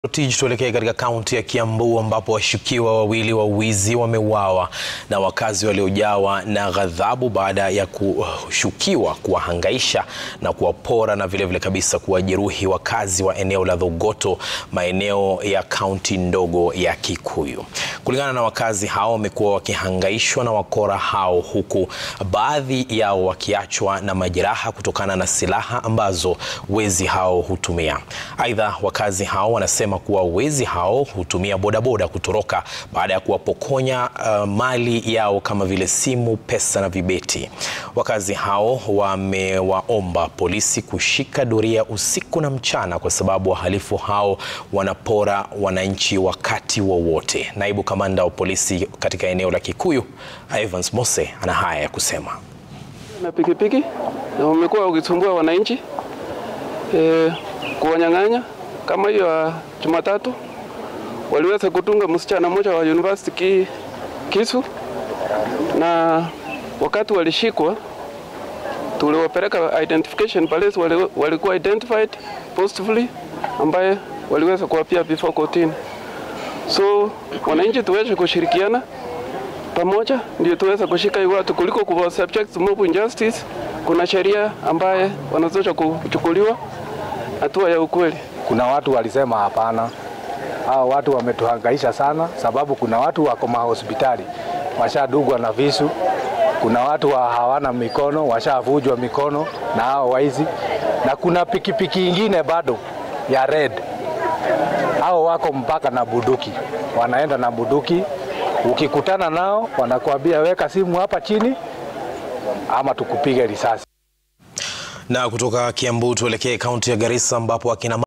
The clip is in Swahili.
Tij tuelekee katika kaunti ya Kiambu ambapo washukiwa wawili wa wizi wameuawa na wakazi waliojawa na ghadhabu baada ya kushukiwa kuwahangaisha na kuwapora na vilevile kabisa kuwajeruhi wakazi wa eneo la Thogoto, maeneo ya kaunti ndogo ya Kikuyu. Kulingana na wakazi hao, wamekuwa wakihangaishwa na wakora hao huku baadhi yao wakiachwa na majeraha kutokana na silaha ambazo wezi hao hutumia. Aidha, wakazi hao wanasema kuwa wezi hao hutumia bodaboda kutoroka baada ya kuwapokonya uh, mali yao kama vile simu, pesa na vibeti. Wakazi hao wamewaomba polisi kushika doria usiku na mchana kwa sababu wahalifu hao wanapora wananchi wakati wowote. Wa naibu kamanda wa polisi katika eneo la Kikuyu, Evans Mose, ana haya ya kusema. Na pikipiki na wamekuwa wakisumbua wananchi e, kuwanyang'anya kama hiyo ya Jumatatu waliweza kutunga msichana mmoja wa university ki, kisu, na wakati walishikwa tuliwapeleka identification police, walikuwa identified positively, ambaye waliweza kuapia before kotini. So wananchi tuweze kushirikiana pamoja ndio tuweza kushika hii watu kuliko kuwa subject to mob injustice. Kuna sheria ambaye wanazosha kuchukuliwa hatua ya ukweli. Kuna watu walisema hapana, hao watu wametuhangaisha sana, sababu kuna watu wako mahospitali washadugwa na visu, kuna watu wa hawana mikono washavujwa mikono na hao waizi, na kuna pikipiki ingine bado ya red, hao wako mpaka na buduki, wanaenda na buduki. Ukikutana nao wanakuambia weka simu hapa chini ama tukupige risasi. Na kutoka Kiambu tuelekee kaunti ya Garissa ambapo akina